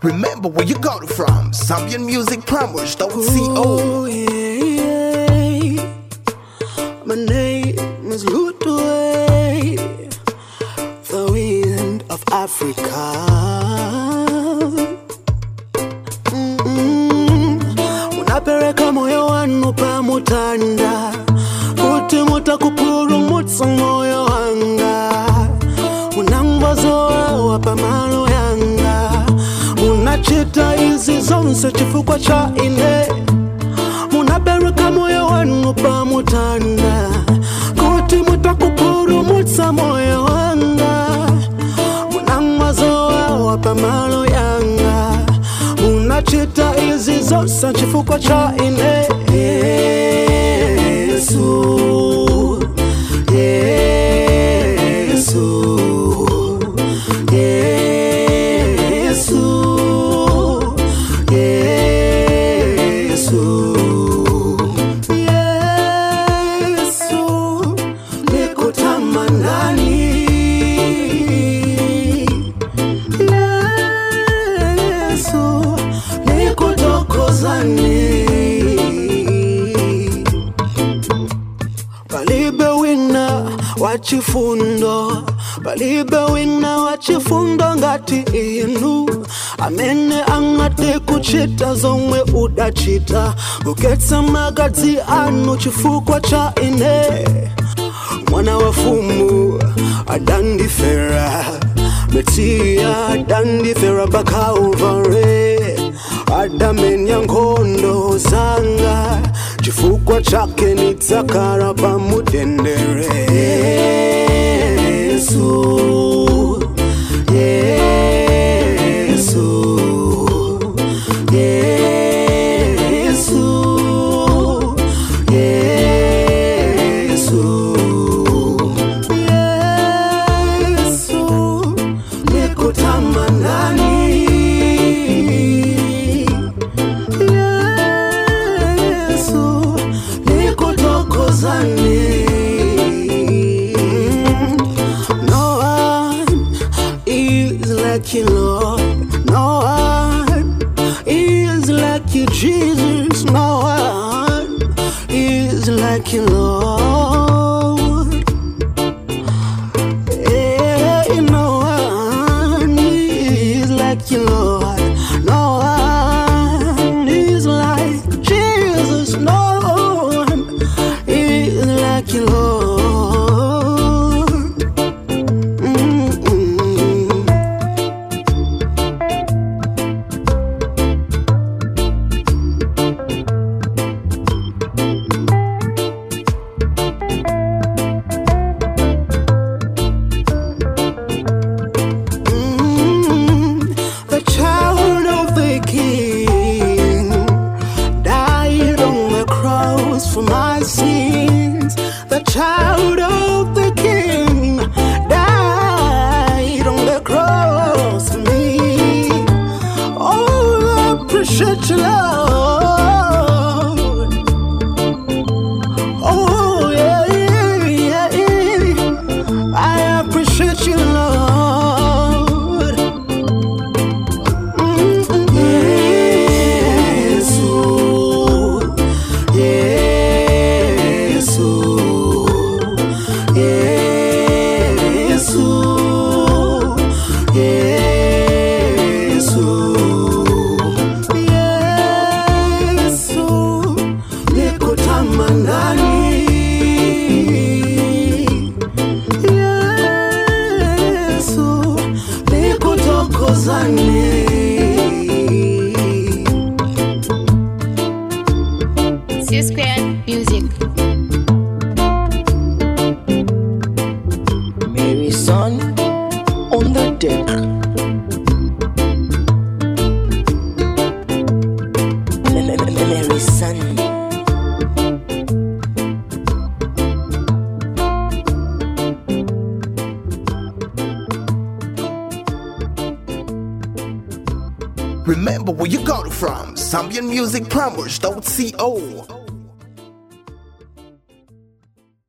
Remember where you got it from. Zambian music promos, don't Oh, yeah. My name is Ludwig, the wind of Africa. Mm-mm. Munapereka moyo wanu pamutanda kuti mutakupulumutsa moyo wanga munangozowawa pamalo yanga munachita izi zonse chifukwa cha ine munapereka moyo wanu pamutanda kuti mutakupulumutsa moyo wanga munangozowawa pamalo yanga munachita izi zonse chifukwa cha ine yesu yesu yesu yesu yesu nikutamandani yesu nikutokozani palibe wina wachifundo palibe wina wachifundo ngati inu amene angati kuchita zomwe udachita kuketsa magadzi anu chifukwa cha ine mwana wa fumu adandifera mesiya adandifera pa Calvary adamenya nkhondo zanga chifukwa chake nidzakhala pamutendere yesu yesu yesu yesu yesu nikutamandani yesu nikutokozani no one is like you lord no one is like you jesus no one is like you lord yeah, no one is like you, Lord. No one is like Jesus. No one is like you, Lord. Mm-mm. Mm, the child of the king died on the cross for my sins. The child of the king died on the cross for me. Oh, I appreciate you, Lord. Oh, yeah, yeah, yeah. I appreciate you, Lord. Yesu, Yesu, Yesu, Yesu, Yesu, nikutamandani. Yesu, nikutokozani. C Square Music. Mary son on the deck. Mary son. Remember where you got it from. Zambian music promos, don't